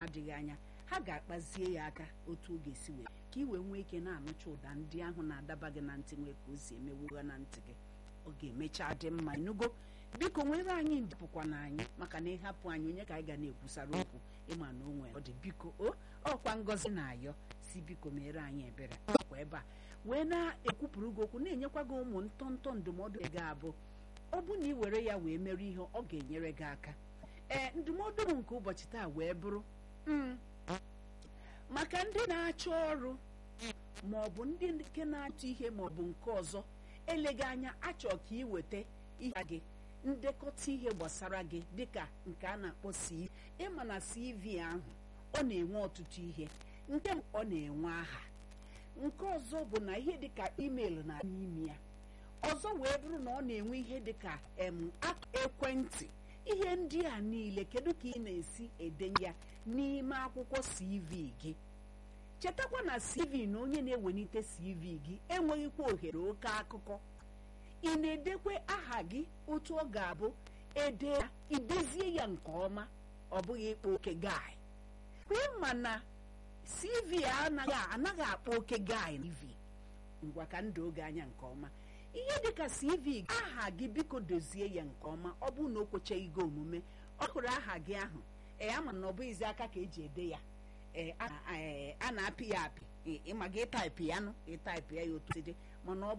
adịghị anya ha ga-akpazie ya aka otu ọ ga-esi wee ka ị wee nwee ike na-anụcha ụda ndị ahụ na-adaba gị na ntị nwee ka o si emewugha na ntị gị ọ ga-emecha dị mma ịnụgo biko nwere anyị ndịpụkwa na anyị maka na ịhapụ anyị onye ka anyị ga na-ekwusara okwu ịma na o nwere ọ dị biko o ọkwa ngọzi na-ayọ si biko mere anyị ebere akwa ebe a wee na-ekwupụrụ gị okwu na-enyekwa gị ụmụ ntọntọ ndụmọdụ ga-abụ ọ bụ na ị were ya wee mere ihe ọ ga-enyere gị aka ee ndụmọdụ m nke ụbọchị taa wee bụrụ maka ndị na-achọ ọrụ ma ọ bụ ndị nke na-achọ ihe ma ọ bụ nke ọzọ eleghị anya achọ ka ị weta ihe gị ndekọta ihe gbasara gị dịka nke a na-akpọ CV ịma na CV ahụ ọ na-enwe ọtụtụ ihe nke ọ na-enwe aha nke ọzọ bụ na ihe dịka email na n'ime ya ọzọ wee bụrụ na ọ na-enwe ihe dịka em ekwentị ihe ndị a niile kedu ka ị na-esi edenye ya n'ime akwụkwọ CV gị chetakwa na CV na onye na-ewelite CV gị enweghịkwa ohere oke akụkọ ị na-edekwe aha gị otu ọ ga-abụ ede ya idezie ya nke ọma ọ bụghị ịkpa oke gai ma na CV anaghị anaghị akpa oke gai CV ngwa ka ndụ oge anya nke ọma ihe dịka CV aha gị biko dozie ya nke ọma ọ bụrụ na o kwechaghị gị omume ọ hụrụ aha gị ahụ ee ama na ọ bụghịzi aka ka eji ede ya ee a na-apị ya apị ịma gị ịtaịpị ya nụ ịtaịpị ya ya otu dị mana ọ